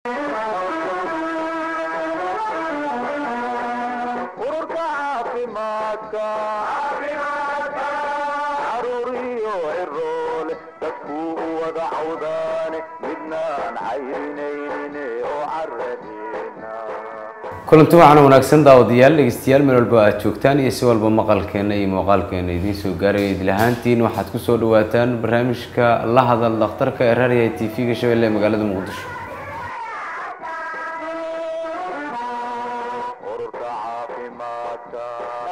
ururka caafimaadka caruur iyo ciroole dadkuu u wada cawdaane midnaan cayrinaynin oo caradeena kulanti waxaana wanaagsan daawadayaal dhegeystayaal meel walba aad joogtaan iyo si walba maqalkeena iyo muuqaalkeena idiin soo gaaraya idil ahaantiin waxaad kusoo dhawaataan barnaamijka la hadal dhakhtarka ee raariya t v-ga shabeelle ee magaalada muqdisho ururka caafimaadka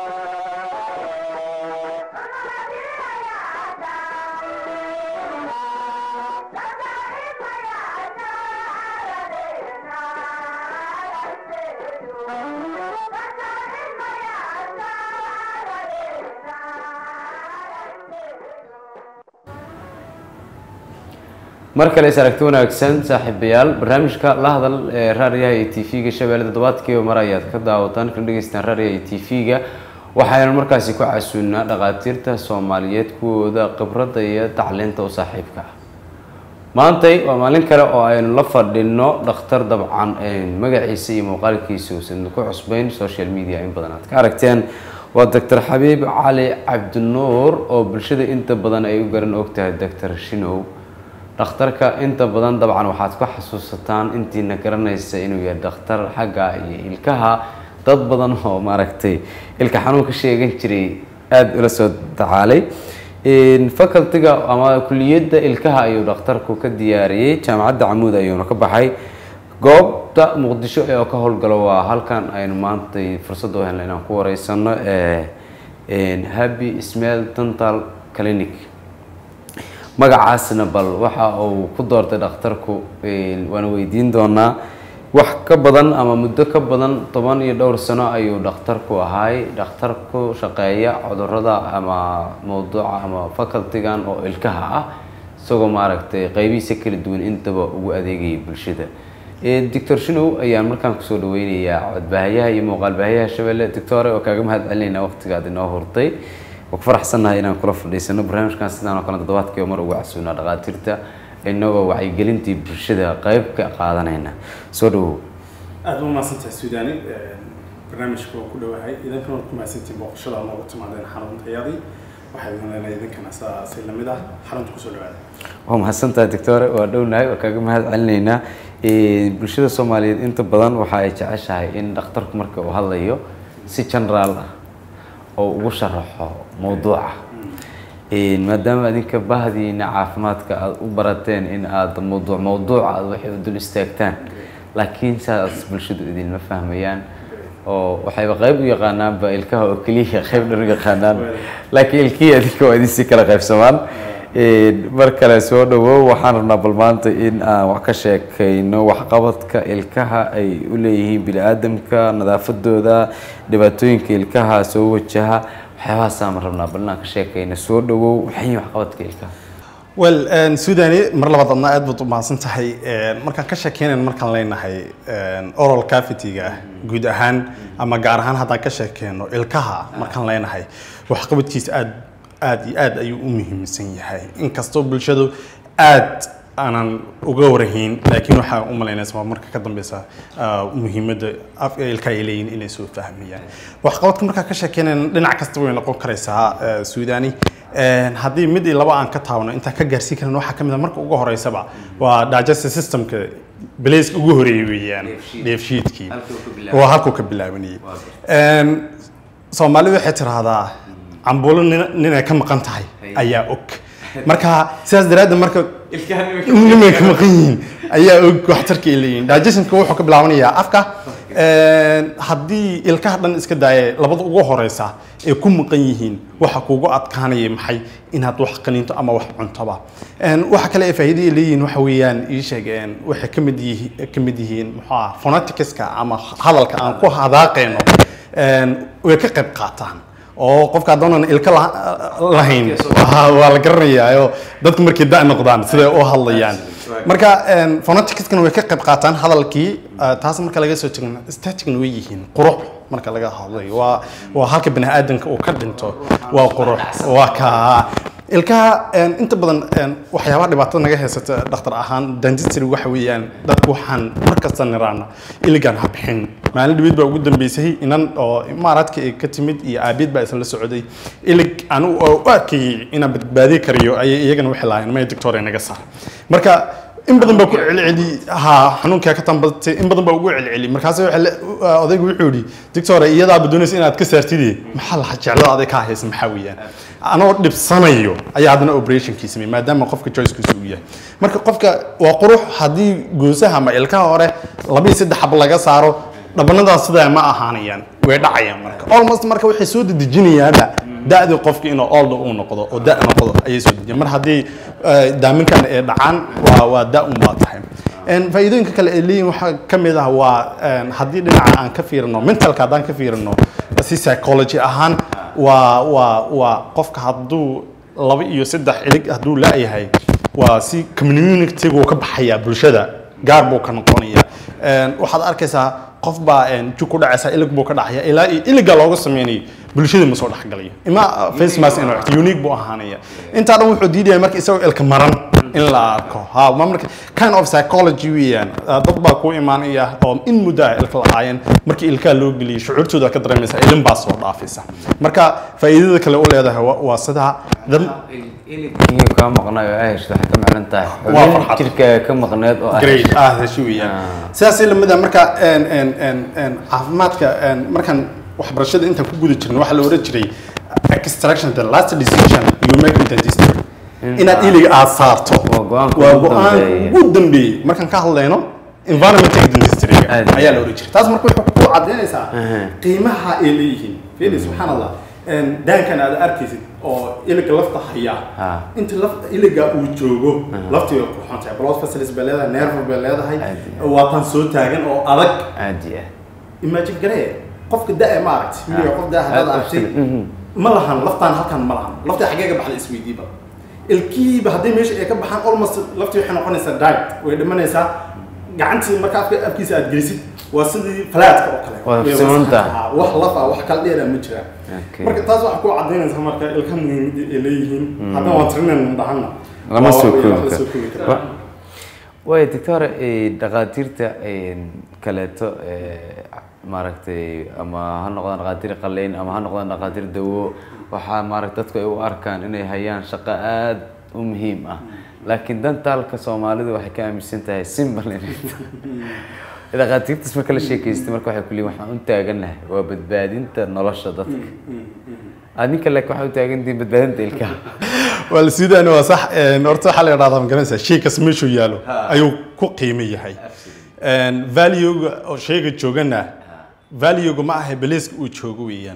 mar kale is aragti wanaagsan saaxiibayaal barnaamijka la hadal ee raariyaha iyo t v-ga shabeelle toddobaadkiiba mar ayaad ka daawataan kana dhegeystaan raariyaha iyo t v-ga waxaynu markaasi ku casuunaa dhakhaatiirta soomaaliyeed kuwooda khibradda iyo tacliinta u saaxiibka ah maantay waa maalin kale oo aynu la fadhino dhakhtar dabcan magaciisa iyo muuqaalkiisa uusan ku cusbayn social media in badan aad ka aragteen waa doctor xabiib cali cabdinuur oo bulshada inta badan ay u garan ogtahay doctor shinow dhakhtarka inta badan dabcan waxaad ku xasuusataan intiina garanaysa inuu yahay dhakhtar xagga iyo ilkaha dad badan oo maaragtay ilka xanuun ka sheegan jiray aada ula soo tacaalay facultiga ama kuliyadda ilkaha ayuu dhakhtarku ka diyaariyey jaamacadda camuud ayuuna ka baxay goobta muqdisho ee ka howlgalo waa halkan aynu maantay fursad u helna inaan ku wareysano happy smail dental clinic magacaasna bal waxa uu ku doortay dhakhtarku waana weydiin doonaa wax ka badan ama muddo ka badan toban iyo dhowr sano ayuu dhakhtarku ahaay dhakhtar ku shaqeeya cudurada ama mawduuca ama facultigan oo ilkaha ah isagoo maaragtay qeybihiisa kala duwan intaba ugu adeegayay bulshada doctor shinow ayaan markaan kusoo dhaweynayaa codbaahayaha iyo muuqaal baahayaha shabeelle doctore oo kaaga mahad celinayna waqtigaad inoo hurtay waa ku faraxsannahay inaan kula fadhiisano barnaamijkan sidaan oo kale toddobaadkiiba mar ugu casuunaa dhakhaatiirta inagoo wacyigelintii bulshada qeyb ka qaadanayna soo dhawow aada u mahadsantahay suudani barnaamijka waa ku dhowahay idinkana waad ku mahadsantihin booqashada noogu timaadeen xaruntayadii waxay leenahay idinkana saasi lamid ah xarunta kusoo dhawaada waa mahadsantahay doctore waa dhownahay waa kaaga mahad celinaynaa bulshada soomaaliyeed inta badan waxa ay jeceshahay in dhakhtarku marka uu hadlayo si generaal ah oo ugu sharaxo mawduuca maadaama adinka bahdiina caafimaadka aada u barateen in aada mawduuc mawduuca aada waxay u dul istaagtaan laakiin saas bulshadu idinma fahmayaan oo waxayba qeyb u yaqaanaanba ilkaha oo keliya qeyb dhan u yaqaanaan laakiin ilkihii adinka waa idin si kala qaybsamaan mar kale soo dhawow waxaan rabnaa bal maanta in aan wax ka sheekayno waxqabadka ilkaha ay u leeyihiin bini aadamka nadaafadooda dhibaatooyinka ilkaha soo wajaha waxyaabahaasaan rabnaa bal inaan ka sheekayno soo dhawow maxay waxqabadka ilkaha well suudani mar labaad adna aad baad u mahadsan tahay markaan ka sheekeynayn markaan leenahay oral cavity-ga guud ahaan ama gaar ahaan haddaan ka sheekeyno ilkaha markaan leenahay waxqabadkiisa aad aad iyo aad ayuu u muhiimsan yahay inkastoo bulshadu aad aanan uga warahayn laakiin waxaa u malaynaysa marka ka dambeysa muhiimadda ilka ay leeyihin inay soo fahmayaan waxqabadka markaa ka sheekeynayna dhinac kasta way noqon karaysaa suudani haddii mid iyo laba aan ka taabno intaan ka gaarsiin karin waxaa ka mid a marka ugu horeysaba waa digestive systemka belayska ugu horeeyay weeyaan dheefshiidkii waa halkuu ka bilaabanayay soomaalidu waxay tiraahdaa cambuulo ninay ka maqan tahay ayaa og marka sidaas daraaddeed marka nimay ka maqan yihiin ayaa og waxtarka ay leeyihin digestionka wuxuu ka bilaabanayaa afka haddii ilkaha dhan iska daaya labada ugu horeysa ay ku maqan yihiin waxa kuugu adkaanaya maxay inaad wax qaniinto ama wax cuntoba waxa kale ay faa'iido ay leeyihiin waxa weeyaan ii sheeg waxay ka mid yihiin ka mid yihiin muxuu ah phoneticska ama hadalka aan ku hadaaqayno way ka qayb qaataan oo qofka haddoonan ilka lahayn waa la garanayaa dadku markay da noqdaan siday u hadlayaan marka phoneticskana way ka qayb qaataan hadalkii taas marka laga soo tegno staticna way yihiin qurux marka laga hadlayo waa waa halka bani aadamka uu ka dhinto waa qurux waa ka ilkaha een, inta badan een, waxyaabaha dhibaatada naga haysata dhakhtar ahaan dentistry waxa weeyaan dadku waxaan markasta niraana iligan ha bixin maalin dhaweyd baa ugu dambeysay inan oo imaaraadka ay ka timid iyo aabiid baa isla socday ilig anigu oo u arkayay inaan badbaadi karayo ayay iyagana waxay lahaayeen may doctor naga saar marka in badan baa ku celceli ha xanuunkaa ka tambatay in badan baa ugu celceli markaas waxa la- odaygu wuxuu yidhi doctor iyadaaba doonaysa inaad ka saartide maxaa la jeclada aday kaa haysa maxaa weeyaan anoo dhibsanayo ayaa haddana operationkii sameeyey maadaama qofka choicekiisu uu yahay marka qofka waa qurux haddii goosaha ama ilkaha hore laba iyo saddex xab laga saaro dhabanadaas sidaa ma ahaanayaan way dhacayaan marka almost marka waxay soo dedejinayaanba da'dii qofka inuu olda uu noqdo oo da' noqdo ayay soo dejiyaan mar haddii eh, daaminkan ay dhacaan waa waa da' un baa tahay En faa'iidooyinka kale ay leeyihin waxaa ka mid ah waa en, haddii dhinaca aan ka fiirino mentalka haddaan ka fiirino si psychology ahaan waa waa waa qofka hadduu laba iyo saddex ilig hadduu la'yahay waa si community-gu ka baxaya bulshada gaar buu ka noqonaya En, waxaad arkaysaa qof baa en, jug ku dhacaysa ilig buu ka dhacaya ilaa iyo iliga looga sameynayay bulshada ma soo dhexgalayo ima face mask inuu xirto, unique buu ahaanaya intaa dhan wuxuu diidaya marka isagoo ilka maran in la arko ha ma marka kind of psychology weeyaan Ah, dad baa ku imaanaya oo in muddo ah ilka lahaayeen markii ilkaha loo geliyay shucuurtooda ka dareemaysa ilin baa soo dhaafaysa marka faa'iidada kale u leedahay waa- waa sidaa dad iligkii kaa maqnay oo ay heshto waxay ka maclan tahay Waa xubin farxad. jirka ka maqneed oo ah great ah heshi weeyaan sidaas lamida marka en en en en caafimaadka en markaan waxbarashada intaan ku guda jirnay waxaa la oran jiray extraction the last decision you make in dentistry inaad iliga aad saarto Waa go'aanka waa ugu go'aan dambeeya. ugu dambeeyey markaan ka hadlayno environmental dentistry Aad. ayaa la oran jiray taas marka wuxuu ku cadaynaysaa qiimaha ay leeyihiin fiili subxaan allah En daankan aad arkaysid oo iliga lafta haya Ah. inta lafta iliga uu joogo laftii way qurxoon tahay blood vessels bay leedahay nerve bay leedahay Aad. waa tan soo taagan oo adag caadi ah imagine garee qofka da ma aragti wiliga qof da haddaad Aad u aragtay shil- mhm. ma lahan laftaan halkan ma lahan laftii xaggee ka baxda isweydiiba ilkihiiba haddii meesha ay ka baxaan almost laftii waxay noqonaysaa diet way dhimanaysaa gacantii marka afka afkiisa aad gelisid waa sidii falaadka oo kale Waa Way siman wasakh- tahay. ah, wax laf ah wax kala dheera ma jiraan Okay. marka taas waxaa ku cadaynaysa marka ilka muhiimadii ay leeyihiin haddana waan tirinayn dhahana lama Waa soo wax koobi la soo koobi karo karo. way doctor eh, dhakhaatiirta eh, kaleeto eh, maaragtay ama ha noqdaan dhakhaatiir qaleyn ama ha noqdaan dhakhaatiir dawo waxaa maaragta dadku ay u arkaan inay hayaan shaqo aad u muhiim ah laakiin dantaalka soomaalidu waxay ka aaminsan tahay simbal inay tahay dhakhaatiirtaas marka la sheekaystay marka waxay ku leeyihin waxaan u taaganahay waa badbaadinta nolosha dadka adinka laakiin waxaa u taagantihiin badbaadinta ilkaha waa la siidaan waa sax een, horta waxaa la yidhahdaa ma garanaysaa shay kas meeshuu yaalo ayuu ku qiimo yahay Een, value-ga oo shayga joogana value-ga ma aha beliiska uu joogo weeyaan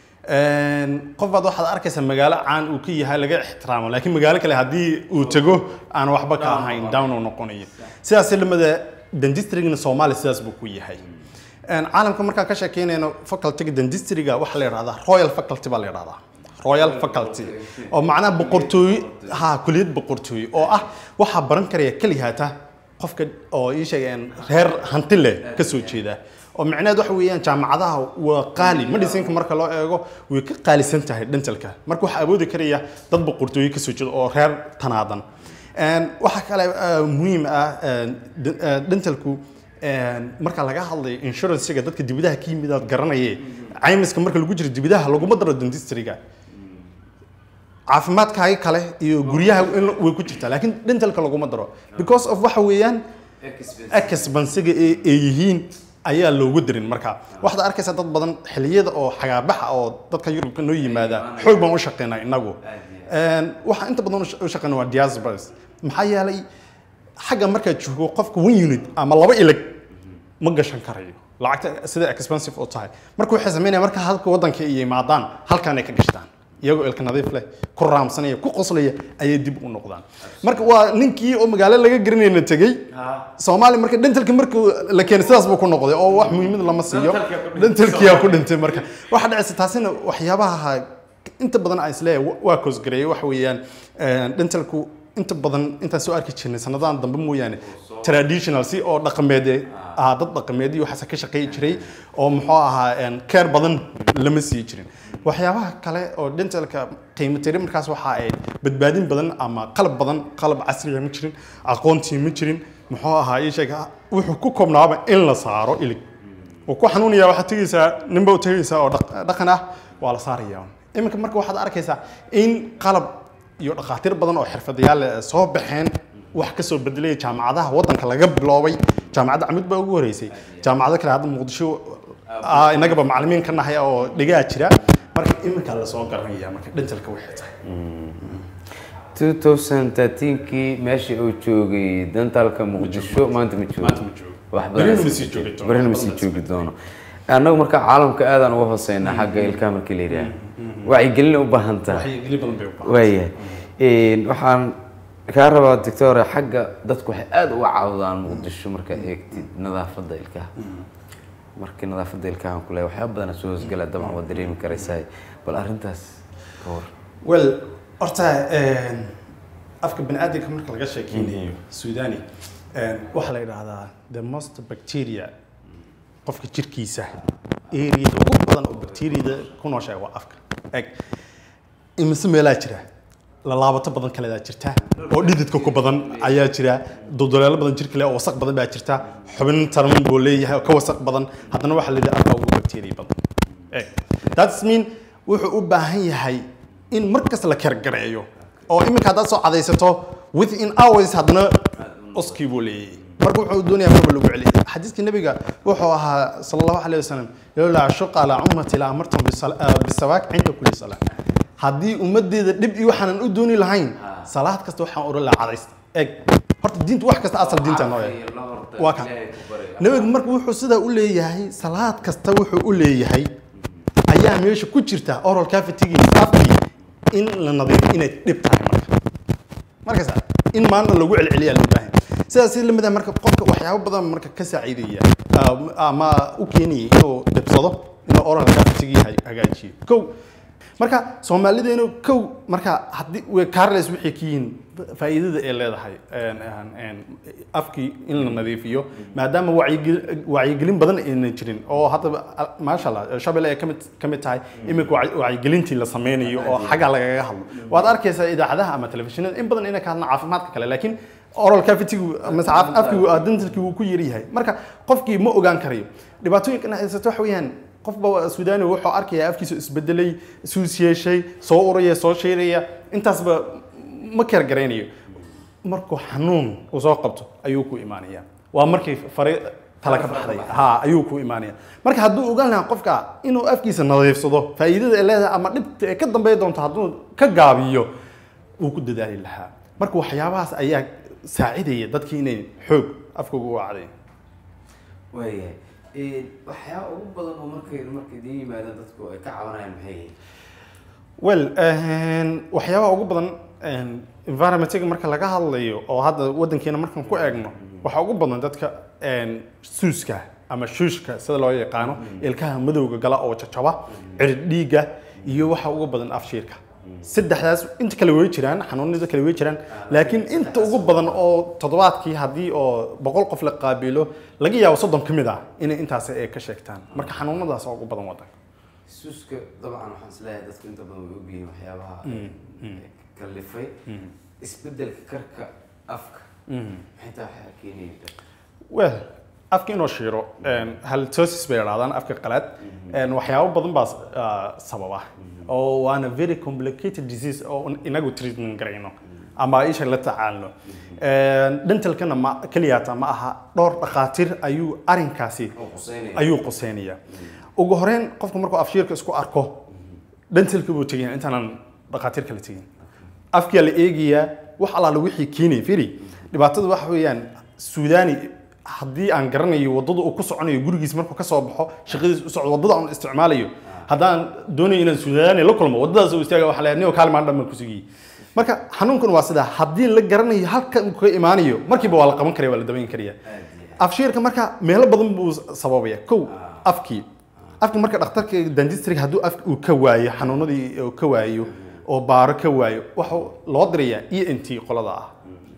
Een, qof baad waxaad arkaysaa magaalo caan uu ka yahay laga ixtiraamo laakiin magaalo kale haddii uu tago aan waxba ka ahayn down uu noqonayo sidaas lamada dentistryga soomaaliya sidaas buu ku yahay Een, caalamka markaan ka sheekeynayno facultyga dentistryga waxaa la yidhahdaa royal faculty baa la yidhahdaa royal faculty oo macnaha boqortooy ha kuliyad boqortooy oo ah waxaa baran karaya keliyaata qofka oo ii sheegeen reer hanti leh ka soo jeeda oo micnaheed waxa weeyaan jaamacadaha waa qaali medicinka marka loo eego way ka qaalisan tahay dentalka marka waxaa awoodi karaya dad boqortooyo ka soo jeeda oo reer tanaadan Een, waxaa kale eh, muhiim ah een, de- eh, dentalku een, marka laga hadlayo insurancega dadka dibadaha ka yimid aad garanaye caymiska marka lagu jiro dibadaha laguma daro dentistryga caafimaadkaaga kale iyo guryaha in way ku jirtaa laakiin dentalka laguma daro because of waxa weeyaan expensiga ay ay yihiin ayaa loogu darin marka waxaad arkaysaa dad badan xilliyada oo xagaabaxa oo dadka yurubka noo yimaada xoog baan u shaqeynaa inagu Een, waxaan inta badan u sha- u shaqeynaa waa diasporas maxaa yeelay xagga markaad joogo qofka one unit ama laba ilig ma gashan karayo lacagta sida expensive oo tahay marka waxay sameynaya marka halka waddanka ay yimaadaan halkaanay ka gashtaan iyagoo ilka nadiif leh ku raamsanaya ku qoslaya ayay dib u noqdaan marka waa ninkii oo magaalo laga garanayna tegey soomaaliya marka dentalka markuu la keenay sidaas buu ku noqday oo wax muhiimad lama siiyo dentalkiyaa ku dhintay marka waxa dhacaysa taasina waxyaabaha inta badan aan isleeyahay wa- waa koosgareeyay waxa weeyaan een, dentalku inta badan intaan soo arki jirnay sanadahan dambe mooyaane traditional si oo dhaqameed ah dad dhaqameed iyo waxaas ka shaqeey jiray oo muxuu ahaa een, keer badan lama sii jirin waxyaabaha kale oo dentalka qiimo tiri markaas waxa ay badbaadin badan ama qalab badan qalab casriga ma jirin aqoontii ma jirin muxuu ahaa ii sheeg wuxuu ku koobnaaba in la saaro ilig oo ku xanuunaya waxaad tegaysaa ninba u tegaysaa oo dhaq- dhaqan ah waa la saaraya iminka marka waxaad arkaysaa in qalab iyo dhakhaatiir badan oo xirfadayaal eh, soo baxeen wax ka soo bedelaya jaamacadaha waddanka laga biloobay jaamacadda camud baa ugu horeysay jaamacado kale hadda muqdisho ah, innagaba macallimiin ka nahay oo dhigaa jira marka iminkaa lasoo garanaya marka dhentalka waxay tahay 2013kii meeshii uu joogay dantalka muqdisho maanta ma joogo Maanta ma joogo. wax Berrina badan ma sii joogi doono. berrina ma sii joogi doono annagu marka caalamka aadaan uga hooseynaa xagga ilkaha markii la yidhaah wacyigelin u baahan tahay waxay geli badan bay u baahan waayahay Een, waxaan kaa rabaa doctor xagga dadku waxay aada uga caawdaan muqdisho markaad eegtid nadaafadda ilkaha markii nadaafadda ilkaha aan ku leeyahay waxyaaba badan soo hoosgala dabcan waad dareemi karaysaa bal arrintaas ka war well horta een, afka baniaadamka marka laga sheekeynayo suudani een, waxaa la yidhaahdaa the most bacteria qofka jirkiisa areada ugu badan oo bacteriada ku nooshahay waa afka eg imise meelaa jira lalaabato badan kaledaa jirta oo dhididka ku badan ayaa jira dulduleelo badan jir kale oo wasaq badan baa jirta xubin taran buu leeyahay oo ka wasaq badan haddana waxaa la yidhaha afka ugu bacteria badan eg that's mean wuxuu u baahan yahay in mar kasta la kergareeyo oo iminka haddaad soo cadaysato within hours haddana oskii buu leeyahay marka wuxuu doonayaa marba lagu celiyo xadiiskii nabiga wuxuu ahaa sala allahu alayhi wasalam lowlaa ashuqa calaa ummati la amartum bisal- ah, bisawaak cinda kulli salaa haddii ummaddeeda dhib iyo waxaanan u dooni lahayn salaad kasta waxaan odhan lahaa cadaysta eg horta diinta wax kasta asal diinta noo yahay waa ka nabiga marka wuxuu sidaa u leeyahay salaad kasta wuxuu u leeyahay ayaa meesha ku jirta oral cavity-gii afkii in la nadiifo inay dhib tahay marka markaas in maanta lagu celceliyaa loo baahan sidaas la mid ah marka qofka waxyaabo badan marka ka saaciidaya ah, ama u keenaya inuu dhibsado inuu oral cavity-gii ha- hagaajiyo kow marka soomaalideenu kow marka haddii way carles waxay ka yihiin faa'iidada ay leedahay een, een, een, afkii in la nadiifiyo maadaama wacyigel- wacyigelin badan aynan jirin oo hadda al- maasha allah shabelle ay ka mid ka mid tahay iminka wacyi- wacyigelintii la sameynayo oo xagga lagaga hadlo waad arkaysaa idaacadaha ama telefishinada in badan inay ka hadlaan caafimaadka kale laakiin oral cavity-gu mase caaf- afkigu ah, dentalkii wuu ku yar yahay marka qofkii ma ogaan karayo dhibaatooyinkan haysato waxa weeyaan qofba suudani wuxuu arkayaa afkiisa isbedelay suus yeeshay soo uraya soo sheeraya intaasba ma kar garaynayo markuu xanuun uu soo qabto ayuu ku imaanaya waa markay fari tala ka baxday ha ayuu ku imaanaya marka hadduu ogaan lahaa qofka inuu afkiisa nadiifsado faa'iidada ay leedahay ama dhibta ay ka dambeey doonto hadduu ka gaabiyo wuu ku dadaali lahaa marka waxyaabahaas ayaa saacidaya dadkii inay xoog afkooga u wacdayn waayahay waxyaaba ugu badan oo markay markay idiin yimaadaan dadku ay ka cabanayaan maxay yihiin well een, waxyaabaha ugu badan een, environmentiga marka laga hadlayo oo hadda wadankeena markaan ku eegno waxaa ugu badan dadka een, suuska ama shuushka sida loo yaqaano ilkaha madowga gala oo jajaba cirid dhiigga iyo waxa ugu badan afshiirka saddexdaas inta kale way jiraan xanuunada kale way jiraan laakiin inta ugu badan oo toddobaadkii haddii oo boqol qof la qaabilo laga yaabo soddon ka mid ah inay intaas ay ka sheegtaan marka xanuunadaas oo ugu badan wadanka suuska dabcan waxaan isleeyahay dadku inta badan way ogyihiin waxyaabaha kalifay isbedelka karka afka xitaa waxaa keenaya well afka inoo shiiro halitosis bay idhahdaan afka qalaad een, waxyaabo badan baa ah, sababa oo waana very complicated disease oo inagu treatment garayno ama isha la tacaalno Een, dentalkana ma keliyaata ma aha dhowr dhakhaatiir ayuu arinkaasi oo quseynaya ayuu quseynaya ugu horeyn qofku markuu afshiirka isku arko dentalka buu tegaya intaanan dhakhaatiir kale tegin afkiyaa la eegayaa wax allaala wixii keenaya firi dhibaatada waxa weeyaan suudani haddii aan garanayo waddada uu ku soconayo gurigiis markuu ka soo baxo shaqadiis u socdo waddada aan isticmaalayo haddaan doonayo inaan suudani la kulmo waddadaas uu istaaga waxa la niyo kaalimaan dhan baan ku sugiyey marka xanuunkan waa sidaa haddii la garanayo halka uu ka imaanayo markiiba waa la qaban karaya waa la dabayn karaya afshiirka marka meelo badan buu sababaya kow afkii afkii marka dhakhtarka dentistriga hadduu afka uu ka waayo xanuunadii uu ka waayo oo baaro ka waayo waxa loo dirayaa e n t qolada ah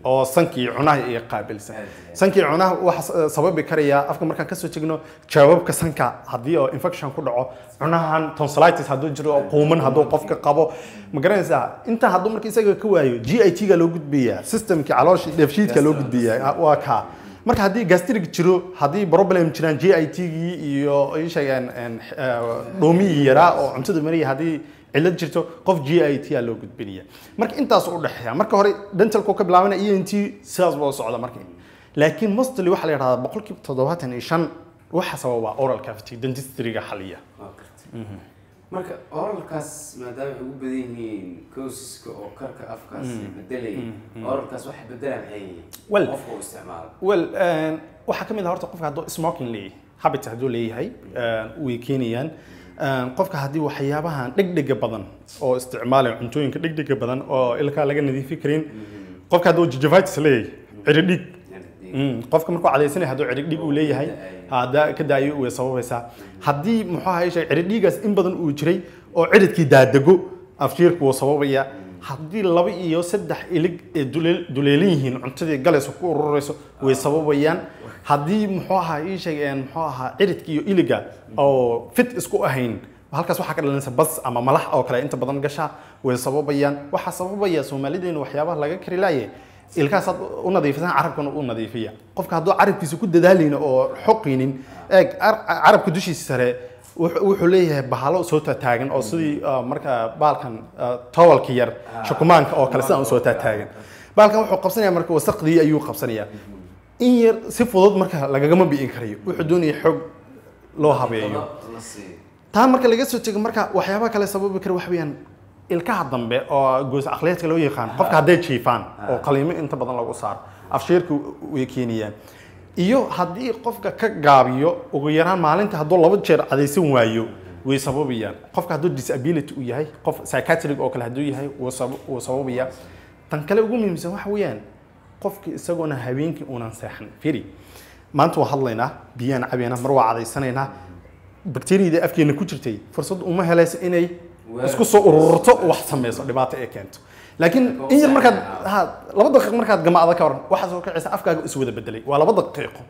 oo sankii cunaha iyo qaabilsan sankii cunaha waxa sababi karaya afka markaan kasoo tegno jawaabka sanka haddii oo infection ku dhaco cunahan tonsillitis hadduu jiro oo quuman hadduu qofka qabo ma garanaysaa intaa hadduu marka isaga ka waayo g i t ga loo gudbiyaa systemkii caloosha dheefshiidka loo gudbiyaa waa kaa marka haddii gastric jiro haddii problem jiraan g i t gii iyo ii sheegeen een, eh, dhuumihii yaraa oo cuntada mariya haddii cillad jirto qof g i t a loo gudbinaya marka intaas u dhexeeya marka hore dentalku ka bilaabana e n t sidaas baa u socda marka laakiin mostly waxaa la yidhahdaa boqolkiiba toddobaatan iyo shan waxa sababa oral cavity dentistryga xaliya Waa gartay. marka oralkaas maadaama ay ugu badan yihiin cosiska oo karka afkaas bedelaya oralkaas waxa bedelaa maxay yihiin Well- qofka uu isticmaalo well een, waxaa ka mid ah horta qofka hadduu smoking leeyahay habit hadduu leeyahay een, way keenayaan Een, qofka haddii waxyaabahan dhegdhega badan oo isticmaalaya cuntooyinka dhegdhega badan oo ilkaa laga nadiifi karin qofka hadduu gingivitis leeyahay ciridhig Mm, qofka markuu cadaysanaya hadduu ciridhig uu leeyahay hadda ka daayo way sababaysaa haddii muxuu ahaye shay ciridhigaas in badan uu jiray oo ciridkii daadego afjiirku wuu sababaya haddii laba iyo saddex ilig ee duleel- duleelan yihiin cuntadii galayso ku ururayso way sababayaan haddii muxuu ahaa ii sheegeen muxuu ahaa ciridka iyo iliga oo fit isku ahayn halkaas waxaa ka dhalanaysa bas ama malax oo kale inta badan gasha way sababayaan waxaa sababaya soomaalideena waxyaabaha laga kari laaye ilkaas aad u nadiifisan carabkana u nadiifiya qofka hadduu carabkiisa ku dadaalin oo xoqinin eeg car- carabka dushiisa sare wuxuu wuxuu leeyahay bahalo soo taataagan oo sidii ah, marka baalkan ah, towalka yar shukumaanka oo kale sidaan usoo taataagan baalkan wuxuu qabsanaya marka wasaqdii ayuu qabsanaya in yar si fudud marka lagagama bi'in karayo wuxuu doonaya xoog loo habeeyo la siiyo taa marka laga soo tego marka waxyaabaha kale sababi kara waxa weeyaan ilkaha dambe oo goos aqliyeedka loo yaqaan qofka hadday jiifaan oo qaliimo inta badan lagu saaro afsheerka way keenayaan iyo haddii qofka ka gaabiyo ugu yaraan maalinta hadduu laba jeer cadaysan waayo way sababayaan qofka hadduu disability uu yahay qof psychiatric oo kale hadduu yahay wuu sab- wuu sababaya tan kale ugu muhiimsan waxa weeyaan qofka isagoona habeenkii uunan seexan firi maanta waa hadlaynaa biyaan cabaynaa mar waa cadaysanaynaa bakteeriyada afkeena ku jirtay fursad uma helayso inay isku soo ururto oo wax sameyso dhibaato ay keento laakiin in yar markaad ha laba daqiiq markaad gamaacda ka waran waxaa soo kacaysa afkaaga is wada bedelay waa laba daqiiqo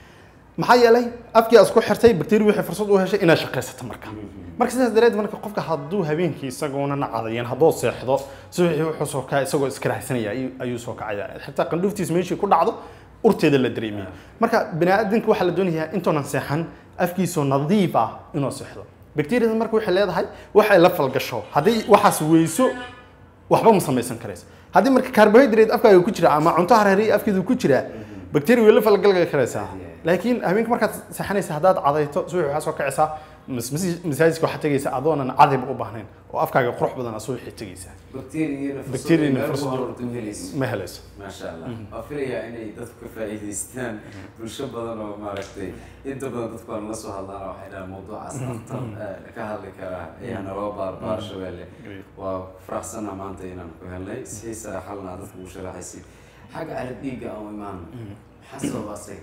maxaa yeelay afkii aad isku xirtay bakteeri waxay fursad u heshay inaad shaqaysato marka marka sidaas daraadeed marka qofka hadduu habeenkii isagoona na cadayan hadduu seexdo subaxii wuxuu soo kacay isagoo iskaraahsanaya ayuu- ayuu soo kacaya xitaa qandhuuftiis meeshii ku dhacdo urteeda la dareemaya marka baniaadamka waxaa la doonayaa intuunan seexan afkiisoo nadiif ah inuu seexdo bakteeriyada marka waxay leedahay waxay la falgasho haddii waxaas weyso waxba ma samaysan karayso haddii marka carbohydrate afkaaga ku jira ama cunto hareeriya afkeedu ku jira bacteria way la falgalgali karaysaa laakiin habeenka markaad seexanaysa haddaad cadayto subax waxaa soo kacaysaa mas- mas- masaajidka waxaad tegaysa adoonan cadayba u baahnayn oo afkaaga qurux badan aad subaxii tegaysaa bakteeriyana Bakteeriyana fursad fursad- horta u helayso ma helayso maasha allah waa filayaa inay dadku ka faa'iidaystaan bulsho badan oo maaragtay inta badan dadku aan la soo hadlaan waxay dhahaan mawduucaas aftar eh, ka hadli karaa ayaa naloo baarbaar shabeelle waa faraxsanaa maanta inaan ku helnay siisa xalna dadku u sharaxaysid xagga arag dhiigga aan u imaano maxaa sababaasay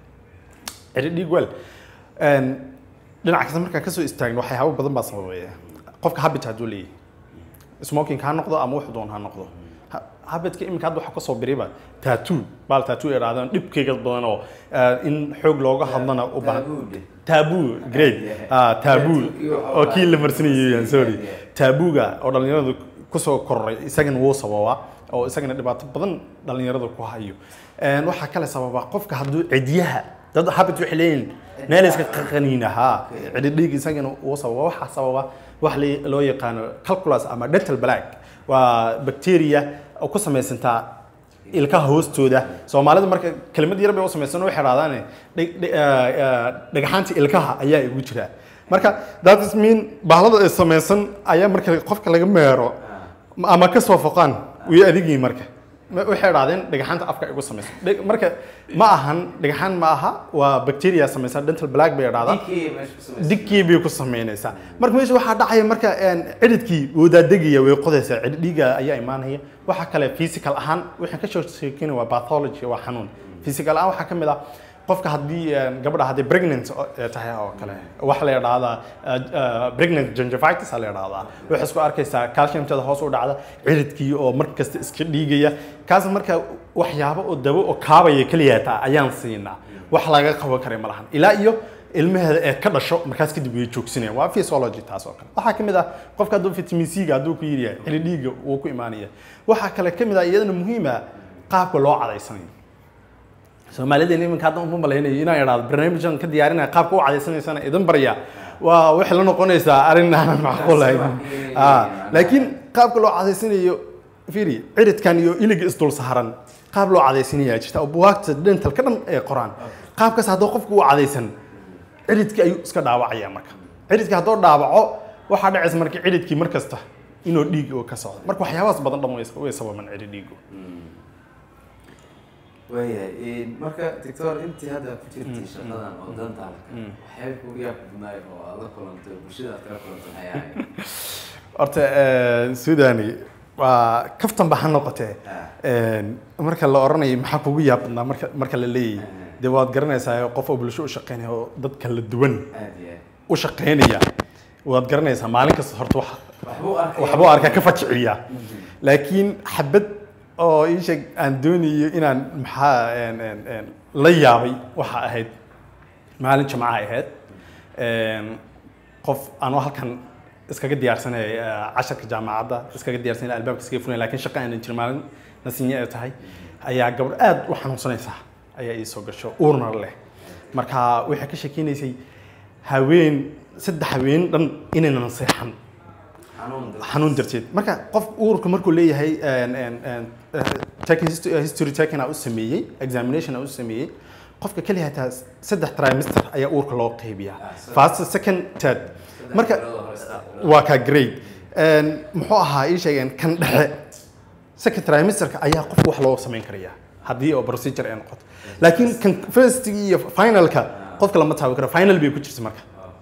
ciri dhiig weel dhinaca kasta markaan kasoo istaagno waxyaabo badan baa sababaya qofka habit hadduu leeyahay smoking ha noqdo ama wax doon ha noqdo Ha- habitka iminka hadda waxa kasoo biriba tattoo baal tattoo ay idhahdaan dhibkeyga badan oo eh, in xoog looga hadlana u baahan Tabuudhe. taabuu great ah taabuu Tattoo-kii waxaa oo kii la waaye. marsanayay sorry Yeah. taabuuga oo dhalinyaradu kusoo kororay isagana wuu sababaa oo isagana dhibaato badan dhalinyarada ku hayo Een, waxaa kale sababa qofka hadduu cidiyaha dad habit waxay leeyihin meel iska qaniina ha cididhiig isagana wuu sababa waxaa sababa wax li- loo yaqaano calculus ama dental black waa bacteria oo ku samaysantaa ilkaha hoostooda soomaalida marka kelimad yar bay u samaysan waxay idhahdaan dheg- dheg- eh, eh, dhagxaanta ilkaha ayaa igu jira marka that is mean bahlada ay samaysan ayaa marka qofka laga meero ama ka soo foqaan way adigii marka Ma- waxay idhahdeen dhagaxaanta afka igu samaysan Dheg- marka ma ahan dhagaxaan ma aha waa bacteria samaysa dental black bay idhahdaa Dhiigkii meesha ku samaysan. digkii bay ku samaynaysaa marka meesha waxaa dhacaya marka een, cidhidkii wuu daadegaya way qodaysaa cidhid dhiiga ayaa imaanaya waxaa kale physical ahaan waxaan ka soo sheekeynaya waa pathology waa xanuun physical ahaan waxaa ka mid ah qofka haddii een, gabadha haddii pregnant oo- ee tahay oo kale waxa la yidhaahdaa uh, uh, pregnant gingivitis aa la yidhaahdaa waxay isku arkaysaa calciumtada hoos u dhacda cidhidkii oo mar kasta iska dhiigaya kaas marka waxyaabo oo dabo oo kaabaya keliya taa ayaan siinaa wax laga qaban kara ma lahan ilaa iyo ilmaheeda ee ka dhasho markaas kadib way joogsanayaan waa physiology taas oo kale waxaa ka mid ah qofka hadduu vitamin c ga hadduu ku yiri yahay xili dhiigga wuu ku imaanaya waxaa kale ka mid ah iyadana muhiima qaabka loo cadaysanayo soomaalida iminka hadda uma malaynayo inaan idhaahdo barnaamijkan ka diyaarinaya qaabka u cadaysanaysana idin barya waa waxay la noqonaysaa arrin aanan macquul ahayn Ah, laakiin qaabka loo cadaysanayo fiiri ciridkan iyo iliga isdul saaran qaab loo cadaysanayaa jirta oo buwaagta dental ka dhan ee qoraan qaabkaas hadduu qofku u cadaysan ciridkii ayuu iska dhaawacaya marka ciridkii hadduu dhaawaco waxaa dhacaysa marka ciridkii mar kasta inuu dhiig oo ka socdo marka waxyaabahaas badan dhan way way sababan cirid dhiigu waayahay marka doctor intii hadda ku jirtay shaqadan oo dantaalka waxyaaba kugu yaab badnaay oo aad la kulantay bulshada aad kala kulantay maxay ahayd horta sudani waa kaftan ba ha noqotee marka la oranayo maxaa kugu yaab badnaa marka marka la leeyahay dee waad garanaysaa qof oo bulsho u shaqeynaya oo dad kala duwan aad iyo u shaqeynaya waad garanaysaa maalin kasta horta wax aad waxbuu arkay waxbuu arkaa ka fajiciya laakiin xabad oo ii sheeg aan doonayo inaan maxaa een, een, een, la yaabay waxa ahayd maalin jimca ay ahayd Een, qof anoo halkan iskaga diyaarsanay casharka jaamacadda iskaga diyaarsanay albaabka iskaga furay laakiin shaqa aanan jirin maalin nasinye ay tahay ayaa gabadh aad u xanuunsanaysaa ayaa ii soo gasho uurna leh marka waxay ka sheekeynaysay haween saddex haween dhan inaynan seexan xanuun dad xanuun darteed marka qof uurka markuu leeyahay een, een, een, eh, taking histo- history taking aa u sameeyey examination aa u sameeyey qofka keliya hataa saddex trimester ayaa uurka loo qeybiyaa first second third marka bilood hore, saddex bilood. waa ka grade Een, muxuu ahaa ii sheegeen kan dhexe second trimesterka ayaa qofka wax loo samayn karaya haddii oo procedure ay noqoto laakiin kan first iyo finalka qofka lama taabi karo final bay ku jirta marka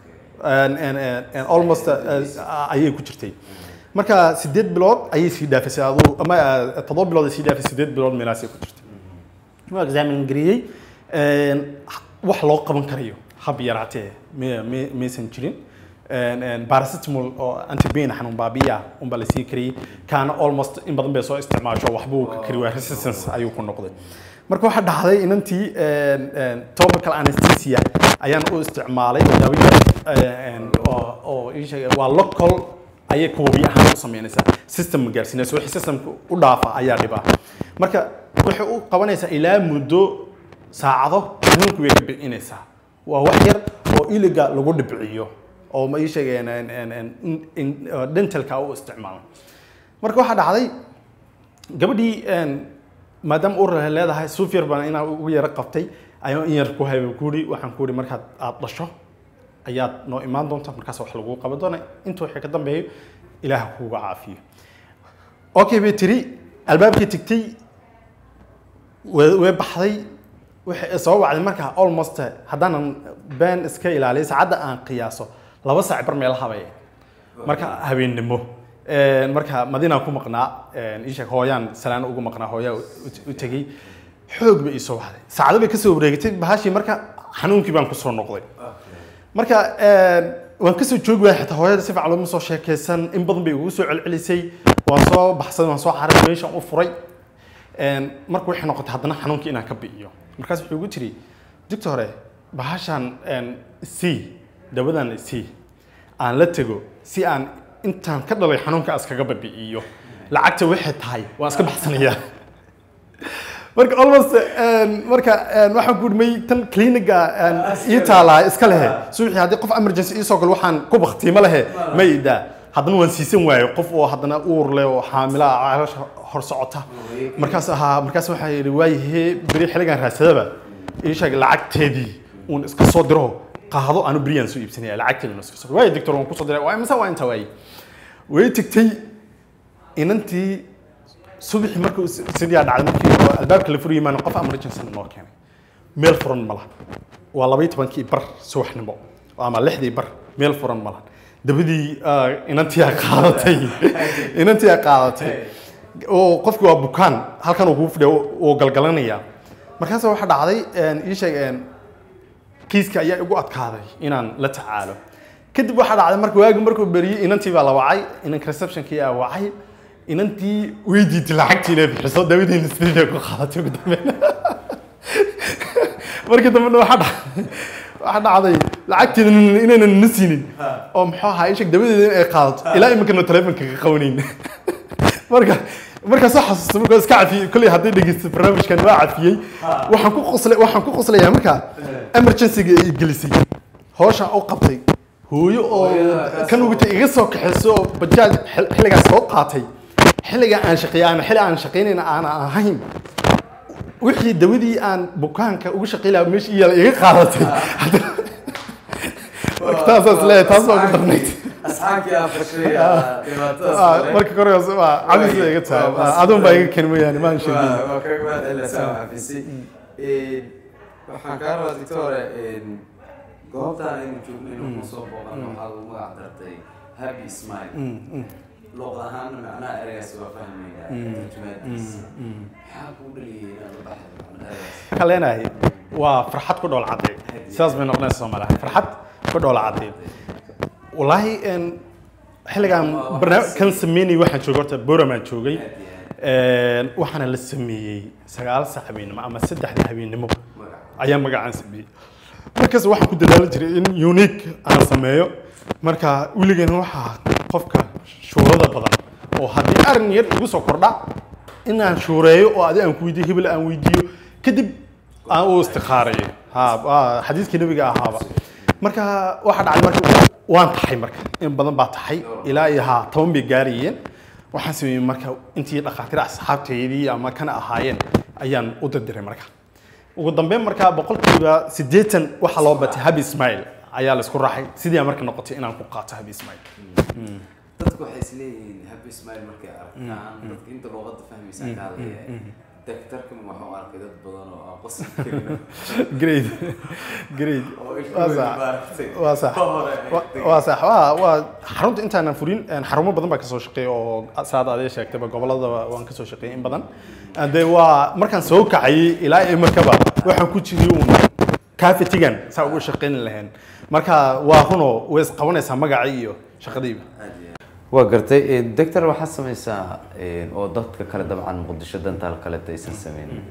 and, and, and, and almost uh, ayay ku jirtay marka sideed bilood ayay sii dhaafisay aduu ama uh, toddoba bilood ay sii dhaafisay sideed bilood meelaasay ku jirtay waa examin gariyey Een, wax loo qaban karayo hab yaraatee me- me- maysan jirin Een, een, paracetamol oo antibain xanuun baabiya unbaa la sii kariyey kaana almost in badan bay soo isticmaasho waxbuu ka kari waaya resistance ayuu ku noqday marka waxaa dhacday inantii een, een, topical anesthesia ayaan u isticmaalay oo daawo yar een, oo- oo ii sheegay waa local ayay kuwabi ahaan u sameynaysaa system ma gaarsiinaysa wixii systemka u dhaafa ayaa dhibaa marka waxay u qabanaysaa ilaa muddo saacado xanuunku way ka bicinaysaa waa wax yar oo iliga lagu dhibciyo oo ma ii sheegeen een- een- een- in- in- oo dentalka u isticmaalo marka waxaa dhacday gabadhii een, maadaama uur ay leedahay suuf yar baan inaa ugu yara qabtay ayaan in yar ku hayba kuuri waxaan kuuri markaad aad dhasho ayaad noo imaan doonta markaas wax lagu qaban doona inta wixii ka dambeeyo ilaah kuuga caafiyo okay bay tiri albaabkii tigtay way way baxday waxay soo wacday markaa almost haddaanan been iska ilaaliyo saacadda aan qiyaaso laba saac bar meel habay marka habeennimo Een, marka madiinaan ku maqnaa een, ii sheeg hooyaan salaan ugu maqnaa hooyaa u- u tegey xoog bay ii soo baxday saacado bay kasoo wareegatay bahashii marka xanuunkii baan kusoo noqday marka een, waan kasoo joogi waaya xitaa hooyada si fiican looma soo sheekaysan in badan bay ugu soo celcelisay waan soo baxsaday waan soo xaray meeshaan u furay Een, marka waxay noqotay haddana xanuunkii inaan ka bi'iyo markaas wuxuu igu tiri doctore bahashan een, c dawadan c aan la tego si aan intaan ka dhalay xanuunka iskaga babi'iyo lacagta waxay tahay waan iska baxsanayaa marka almost een, marka een, waxaan ku dhimay tan cliniga een, ii taalaa iska lehe subaxii haddii qof emergency ii soo galo waxaan ku baktiimo lehe ma idaa haddana waan siisan waayo qof oo haddana uur leh oo xaamila ah, caloosha hor socota markaas ahaa markaas waxaa yidhi waayahe beri xilligan raadsadaba ii sheeg lacagteedii uun iska soo diro qaado aanu beriyaan soo iibsanaya lacagteedii iska soo waayo doctor waan kusoo diray waa imisa waa inta waaye way tagtay inantii subaxii markuu sidiyaa dhacday markii oo albaabka la furayay maan qof emergency noo keenay meel furan ma laha waa labaiyo tobankii bar subaxnimo ama lixdii bar meel furan ma laha dabadii ah, inantii aa qaadatay inantii aa qaadatay oo qofki waa bukaan halkan uu kugu fidhiya uu galgalanaya markaas waxaa dhacday een, ii sheeg een, kiiska ayaa igu adkaaday inaan la tacaalo kadib waxaa dhacday marka waagi markuu beriyey inantii baa la wacay inanka receptionkii aa wacay inantii weydiitay lacagtii inay bixiso dawadeena sidii bay ku qaadatay ugu dambeyn markii dambena waxaa dhacday waxaa dhacday lacagteeda inaynan na siinin oo muxuu ahaa ishag dawadeeda in ay qaadato ilaa iminkana telefonka ka qabanayn marka markaas soo xasuusta markaa iska cafiyey kolley hadday dhegeysto barnaamijkan waa cafiyey waxaan ku qoslay waxaan ku qoslayaa marka emergency-ga ay gelisay hawshan u qabtay hooyo oo kan ugutay iga soo kaxayso oo bajaaj xil- xilligaas soo qaatay xilliga aan shaqeeyay ama xilli aan shaqaynayna aan ahayn wixii dawadii aan bukaanka ugu shaqeyn lahaa meesha iyaala iga qaadatay marka taasaas leeyahay taas baa ugu darnayd asxaabkii aan fashay Ah, marka korkaas waa cabis bay iga tahay aduun baa iga keen mooyaane maan sheegin waa kaga mahad celinaysaa waxaa fisay waxaan kaa rabaa doctore goobtaan aynu joogno inuu kusoo booqan waxaa lagu magac dartay happy smile luuq ahaana macnaha ereygaas waa fahmayna turjumaadiisa maxaa kuu dhaliyay inaad la baxdo macnaha ereygaas waxaan leenahay waa farxad ku dhool cadday sidaas bay noqonaysa soomaaliya farxad ku dhool cadday wallaahi een, xilligaan barnaamij kan sameynayay waxaan joogay horta boramaan joogay Een, waxaana la sameeyey sagaal sac habeenimo ama saddexda habeenimo ayaa magacaan sameeyey markaas waxaan ku dadaali jiray in unique aan sameeyo marka weligeena waxaa qofka shuurada badan oo haddii arrin yar igu soo kordha inaan shuureeyo oo adi aan ku weydiiyo hebel aan weydiiyo kadib aan u istikhaareeyo ha waa xadiiskii nabiga ahaaba marka waxaa dhacday marka waan taxay marka in badan baa taxay ilaa iyo ha toban bay gaarayeen waxaan sameeyey marka intii dhakhaatiir asxaabteydii ama kana ahaayeen ayaan u dirdiray marka ugu dambeyn markaa boqolkiiba siddeetan waxaa loo batay habi ismail ayaa laisku raacay sidii aan marka noqotay inaan ku qaato habi ismail dadku waxay isleeyihiin happy smile markay arkaan dadka inta luuqadda fahmaysaa ka hadlaya daktarkan waxa u arkay dad badan oo aan qosli karin great great oo waa ilkooda sax maaragtay waa sax hore Wa- waa sax waa waa xarunta intaanan furin een, xarumo badan baa kasoo shaqeeya oo saad adee sheegtayba gobolada waan kasoo shaqeeyay in badan de waa markaan soo kacayay ilaa iyo markaba waxaan ku jiray uun kaafetigan saa ugu shaqeyn lahayn marka waa runoo way isqabanaysaa magacii iyo shaqadiiba waa gartay doctor waxaad samaysaa oo dadka kale dabcan muqdisho dantaal kaleta aysan sameynin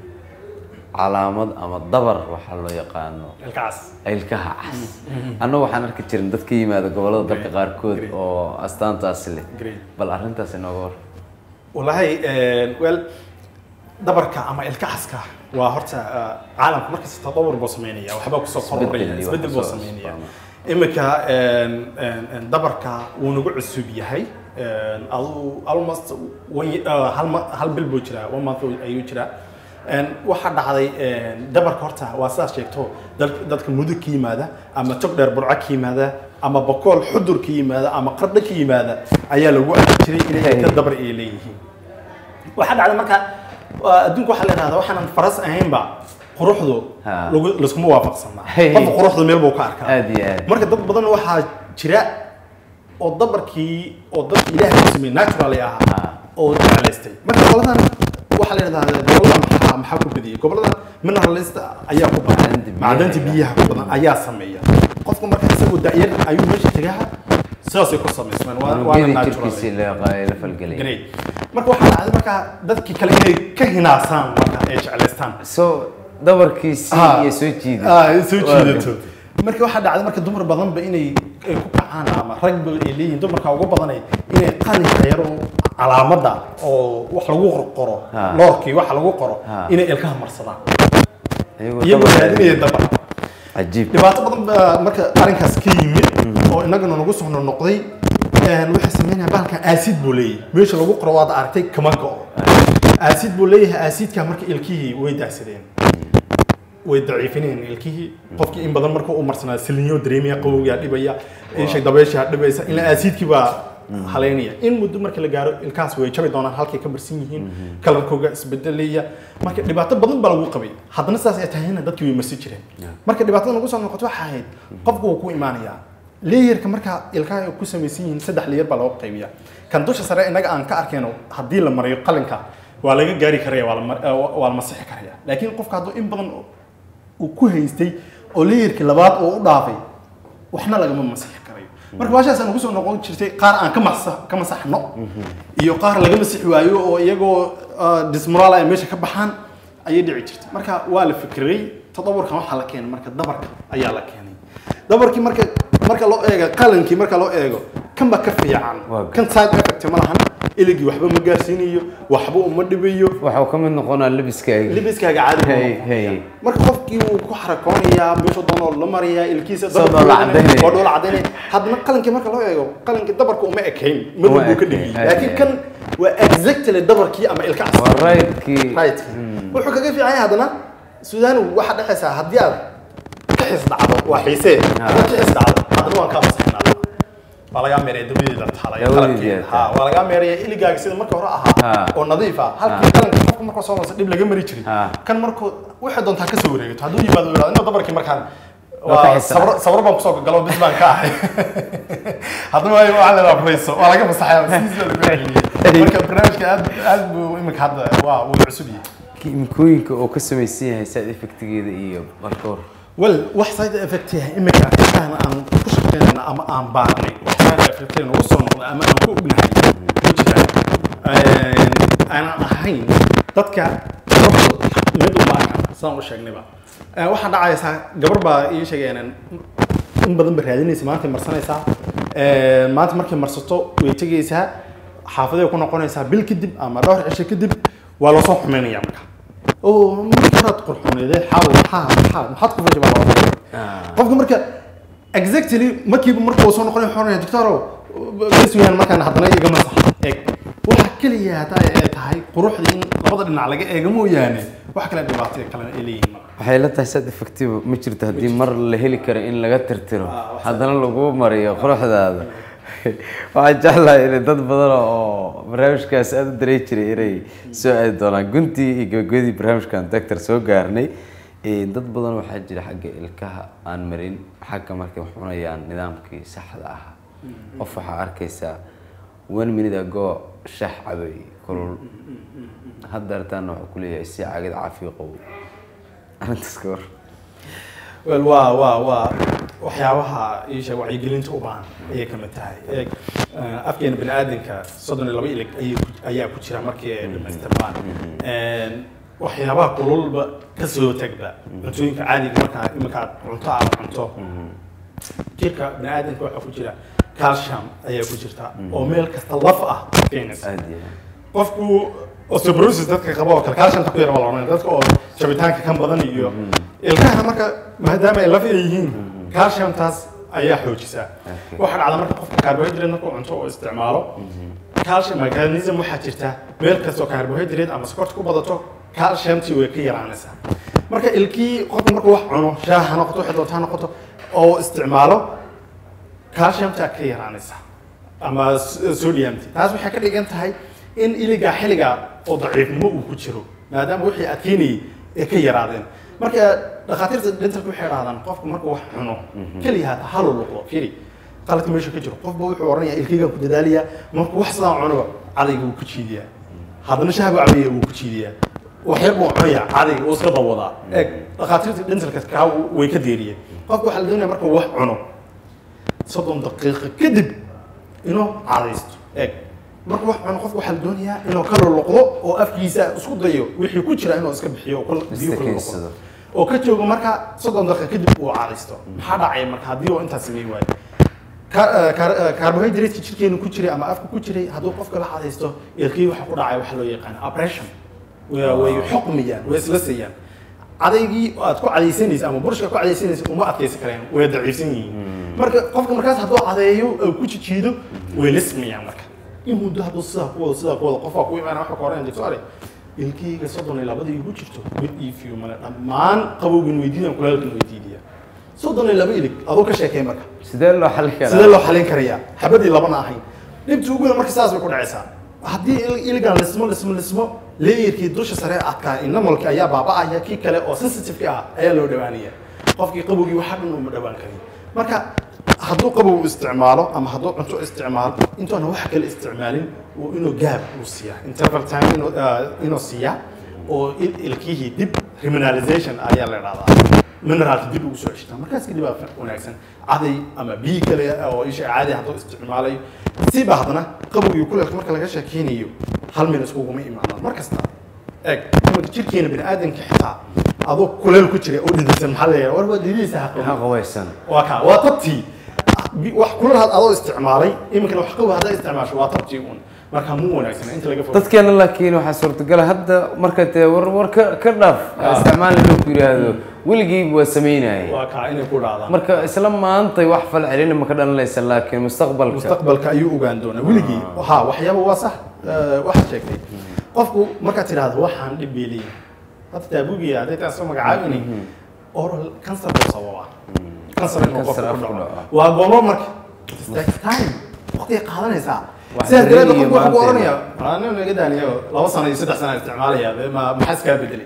calaamad ama dabar waxaa loo yaqaano ilkaas ilkaha cas annagu waxaan arki jirin dad ka yimaada gobollada dalka qaarkood oo astaantaasi leh Great. bal arrintaasi nooga war والله ويل dabarka ama ilkaxaska waa horta ah, caalamka markasta tadawur buu sameynaya waxbaa kusoo Isbeddel kordhaya iyo isbedel wax buu kusoo sameynaya cusbaana. iminka een, een, een, dabarka wuu nagu cusub yahay een, adu- almost one- ah, hal ma- hal bil buu jiraa one month ayuu jiraa Een, waxaa dhacday een, dabarka horta waa sidaas sheegto dal- dadka mudug ka yimaada ama tog dheer burco ka yimaada ama bakool xudur ka yimaada ama qardho ka yimaada ayaa lagu arki jiray inay ka dabar ay leeyihiin waxaa dhacday marka waa adduunka waxaa la yidhahdaa waxaanan faras ahaynba quruxdu Ha. lagu- laskuma waafaqsanaa Hey. qofka quruxdu meel buu ka arkaa aad iyo aad marka dad badan waxaa jira oo dabarkii oo dadka ilaahay ku sameeyey natural Ha. ahaa oo jeclaystay marka goboladan waxaa la yidhahdaa gobolada maxaa maxaa ku badiyay goboladan mineralist ayaa ku badan Macdanta biyaha. macdanta biyaha ku badan ayaa sameeya qofka marka isagoo da'yar ayuu meesha tagaha sidaasay ku samaysmeen waa- waana unugyadii natural jirkiisii la la falgelay great marka waxaa dhacday marka dadkii kale inay ka hinaasaan marka ay jeclaystaan so dabarkiisii Ah. iyo soo jiiday ah ay soo Waa jiidato marka waxaa dhacday marka dumar badanba inay ay ku kacaan ama ragba ay leeyihiin dumarka ugu badanay inay qalinka yar oo calaamada oo wax lagu qoro Ha. loorkii wax lagu qoro Ha. inay ilkaha marsadaan iyagoo iyagoo dabar raadinaya dabar cajiib dhibaato badan baa marka arrinkaas ka yimid oo innagana nagu soo noqday waxay sameynaya bahalkan acid buu leeyahay meesha lagu qoro waad aragtay kama go'o acid buu leeyahay acidka marka ilkihii way daacsadeen way daciifinayeen ilkihii qofkii in badan marka uu marsanaa silinyo dareemaya qabowgaa dhibaya isha dabeesha dhibaysa ilaa acidkii baa haleynaya in muddo marka la gaaro ilkahaas way jabi doonaan halkay ka marsan yihiin kalarkooga isbedelaya marka dhibaato badan baa lagu qabay haddana sidaas ay tahayna dadkii way marsi jireen marka dhibaatada nagu soo noqoto waxaa ahayd qofku wuu ku imaanayaa leeyarka marka ilkaha ay ku samaysan yihiin saddex leeyar baa loo qaybiya kan dusha sare innaga aan ka arkayno haddii la mariyo qalinka waa laga gaari karaya waa la mar- eh, waa la masixi karaya laakiin qofka hadduu in badan uu ku haystay oo leeyarkii labaad oo u dhaafay waxna lagama masixi karayo marka baashaas aan kusoo noqon jirtay qaar aan ka masa ka masaxno iyo qaar laga masixi waayo oo iyagoo ah, dismoral ay meesha ka baxaan ayay dhici jirtay marka waa la fikiray tadaburkan waxaa la keenay marka dabarka ayaa la keenay dabarkii marka marka loo eego qalankii marka loo eego kan baa ka fiican Waa kan side effect ma lahan iligii waxba ma gaarsiinayo waxba uma dhibayo waxuu ka mid noqonaa labiskaaga libiskaaga caadi buu Hey, noqonaya. hey. marka qofkii wuu ku xarakoonayaa meesha doonoo la marayaa ilkiisa Soo dabarka dhoola waa cadaynaya. dhoola cadaynaya haddana qalankii marka loo eego qalankii dabarka uma ekayn madow Uma buu ka ekayn, dhigay hey, laakiin hey. kan waa exactly dabarkii ama ilka cas waa raydkii right wuxuu kaga fiican yahay haddana suudaan waxaa dhexaysaa haddii aad ka xis dhacdo waa xiisee haddaad ka xis dhacdo haddana waan kaa masaxnaa waa lagaa meeraya dabadeeda taala iyo Dabadeeda qalabkeeda ha waa lagaa meeraya iligaaga sida marka hore ahaa Ha. oo nadiif ah halkii qalanka qofka markuu soo masa dhib laga mari jiray Ha. kan markuu waxay doontaa ka soo wareegato hadduu yimaado uu yidhahdo inuu dabarkii markaan Waa ka waa xisaab. sabro sabro baan kusoo galo bis baan ka ahay haddana waa waxaa leedaha furayso waa laga masaxaya sidiisa lagu celiyay marka barnaamijka aad aad buu imika hadda waa wuu cusub yahay kiimikooyinka oo ka samaysan yahay side effectigeeda iyo markoor wel wax side effect yahay imika intaan aan ku shaqeynayna ama aan baarnay wax side effect nagu soo noqday ama aan ku ognahay ma jiraan aanan ahayn dadka gabadha mid uma arkan sidaan u sheegnayba Eh, waxaa dhacaysaa gabar baa ii sheegeen in badan ba raadinaysa maanta marsanaysaa Eh, maanta markay marsato way tegaysaa xaafaday ku noqonaysaa bil kadib ama dhowr cisho kadib waa loo soo xumeynaya marka oo marka horaad qurxuneedee xaaw maxaa maxaa maxaad ku fajibaa loo qofka marka exactly markiiba marka uu soo noqonay wuxuu oranaya doctorow bes weeyaan markaan haddana iga masax eeg waxa keliya hadda ay tahay quruxda in labada dhinac laga eego mooyaane wax kale dhibaato kale ay leeyihiin marka waxay la tahay side effective ma jirto haddii mar la heli karo in laga tirtiro Ah, wax haddana lagu mariyo quruxdaada waxaan jeclahay in dad badan oo barnaamijkaas aada u darey jiray inay soo aadi doonaan guntii iyo gabagabadii barnaamijkan doctor soo gaarnay Eh, dad badan waxaa jira xagga ilkaha aan marin xagga markay wax cunayaan nidaamkii saxda ah qof waxaa arkaysaa one minute ago shax cabay kulul hadda artaana waxaa kuleeyahay si cagid caafiyo qabo arrintaas ka war wel waa waa waa waxyaabaha isha wacyigelinta u baahan ayay ka mid tahay eeg eh, afkeena bani aadamka soddon iyo laba ilig ayay ku- ayaa ku jira markii ay dhamaystirmaan En, waxyaabaha kululba ka soo tagba cuntooyinka caadiga markaa iminka aad cunto aad cunto jirka bani aadamka waxaa ku jira calcium ayaa ku jirta oo meel kasta laf ah keenaysa aada iyo aad qofku osteoporosis dadka qaba oo kale calciumta ku yara waa la oranaya dadka oo jabitaanka kan badan iyo ilkahana marka maadaama ay laf yihiin calciumtaas ayaa xoojisa waxaa dhacda marka qofka carbohydrate markuu cunto oo isticmaalo calcium mechanism waxaa jirta meel kastoo carbohydrate ama sokorta ku badato calciumtii way ka yaraanaysaa marka ilkii qofka markuu wax cuno shaah ha noqoto waxay doonta ha noqoto oo isticmaalo calciumta ka yaraanaysa ama s- sodiumti taas waxay ka dhigan tahay in iliga xilliga oo daciifnimo uu ku jiro maadaama wixii adkeynayay ay ka yaraadeen marka dhakhaatiirta dentalka waxay dhahdaan qofku markuu wax cuno keliya hata halu luqdo firi qaladka meesha ka jiro qofba wuxuu oranaya ilkaygaan ku dadaaliyaa markuu wax sidaan cunoba cadayga wuu ku jiidiyaa haddana shahbu cabaya wuu ku jiidiyaa waxyar buu cunaya cadayga wuu iska dawadaa eeg dhakhaatiirta dentalka kaa way ka deeriyeen qofka waxaa la doonaya markuu wax cuno soddon daqiiqo kadib inuu cadaysto eeg marka wax cuno qofka waxaa la doonayaa inuu ka luluqdo oo afkiisa isku dayo wixii ku jira inuu iska bixiyo oo kul- biyo kula luqdo Istakiisado. oo ka joogo marka soddon daqiiqo kadib uu cadaysto maxaa dhacaya marka haddii uu intaas sameyn waayo carbohydrate jirkeenu ku jiray ama afka ku jiray hadduu qofka la cadaysto ilkii waxa ku dhacaya waxa loo yaqaan oppression way way xuqmiyaan way isla siiyaan cadaygii aad ku cadaysanaysa ama burshka ku cadaysanaysa uma adkaysan kareen way daciifsan yihiin marka qofka markaas hadduu cadeeyo oo ku jijiido way lismayaan marka in muddo hadduu sidaa ku wado sidaa ku wado qofaa ku imaana waxa ka horeyn doctore ilkiyga soddon iyo labadii igu jirto mid iifiyo male dhammaan qabowgin weydiidan kulaalkan weydiidiya soddon iyo laba ilig aduu ka sheekay marka sidee loo xali karaa sidee loo xalin karayaa xabadii labana ahayn dhibta ugu weyn marka saas bay ku dhacaysaa haddii il- iligan lismo lismo lismo leeyarkii dusha sare adkaa inamalki ayaa baaba'aya kii kale oo sensitive ah ayaa loo dhawaanaya qofkii qabowgii waxa dhan uma dhawaan karin marka hadduu qabow isticmaalo ama hadduu cunto isticmaalo intuuna wax kale isticmaalin uu inuu gaab uu siiya interval time inuu ah, inuu siiya oo il- ilkihii dib remineralization ayaa la dhahdaa mineraalka dib ugu soo ceshtaa markaas kadib aa wanaagsan caday ama biyi kale oo isha caadi hadduu isticmaalayo siba haddana qabow iyo kuleelka marka laga sheekeynayo hal meel iskuguma imaanaan mar kasta eeg imanka jirkeena bini aadanka xitaa adoo kuleel ku jira oo dhidhisan maxaa la yidhaha war waa dhidhiisa ha maxaa qabaysan waa kaa waa tabtii Bi- wax kulal had adoo isticmaalay iminkana wax qabow haddaa isticmaasho waa tabtii un marka mu wanaagsana inta laga fogo dadkeena laakiin waxaa suurtagala hadda marka dee war war ka ka dhaaf isticmaal inuu ku yidhaahdo weligiiba waa samaynayay waa kaa inay ku dhacdaan marka isla maantay wax fal celina ma ka dhalanaysa laakiin mustaqbalka mustaqbalka ayuu ogaan doonaa weligii ha waxyaaba waa sax eh, waxaad sheegtay qofku markaad tidhaahdo waxaan dhib bay leeyihin hadda taabugiya hadday taa soo magacaabinay oral cancer buu sababa cancer inuu Cancer qofku ku afku dhaco dhaco. waa goobo marka It takes time waqtiga qaadanaysaa Wax sidaas daraadeed dareemiyo qofku wuxuu ku maanta. oranaya anaa naga daaniyo laba sano iyo saddex sano isticmaalaya be ma maxaa iskaa bedelay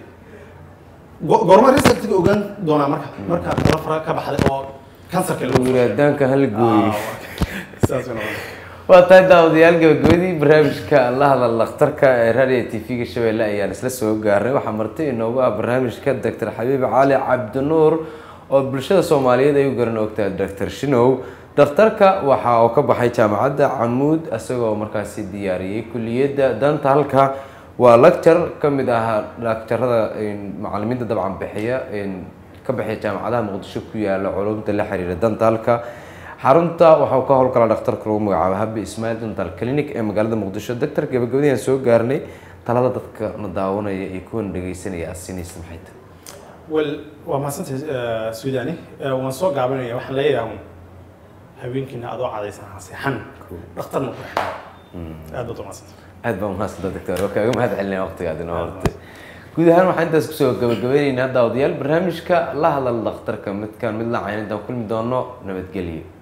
Go- goorma resultiga ogaan doonaa marka marka kala fara ka baxday oo kansarka lagu wiraadaanka hal gooyi saas way noqonaysaa. waa tahay daawadayaal gabagabadii barnaamijka la hadal dhakhtarka ee raadiyo tv-ga shabeelle ayaan isla soo gaarnay waxaa marti inoogu ah barnaamijka doctor xabiib cali cabdinuur oo bulshada soomaaliyeed ay u garan ogtahay doctor shinow dhakhtarka waxa uu ka baxay jaamacadda camuud isagoo markaasi diyaariyey kuliyadda danta halka waa lecture ka mid ah lecturada macalimiinta dabcan bixiya ka bixiya jaamacadaha muqdisho ku yaala culumta la xiriira danta halka xarunta waxaa ka howlgala dhakhtarka lagu magacaabo habi ismail dental clinic ee magaalada muqdisho doctor gabagabadii aan soo gaarnay talada dadka na daawanaya iyo kuwan dhegeysanaya aad siinaysa maxay tahay wel waa mahadsantahay eh, suudani Eh, waan soo gaabinaya waxaan leeyahay un haweenkiina adoo cadaysan ha seexan dhakhtarna ku xidhaa aad baad u mahadsantahay aad baa mahadsantaa doctor waa kaaga mahad celinaya waqtigaad inoo hortay guud ahaan waxaan intaas kusoo gabagabaynaynaa daawadayaal barnaamijka la hadal dhakhtarka midkaan mid la cayn intaan kulmi doono nabadgelyo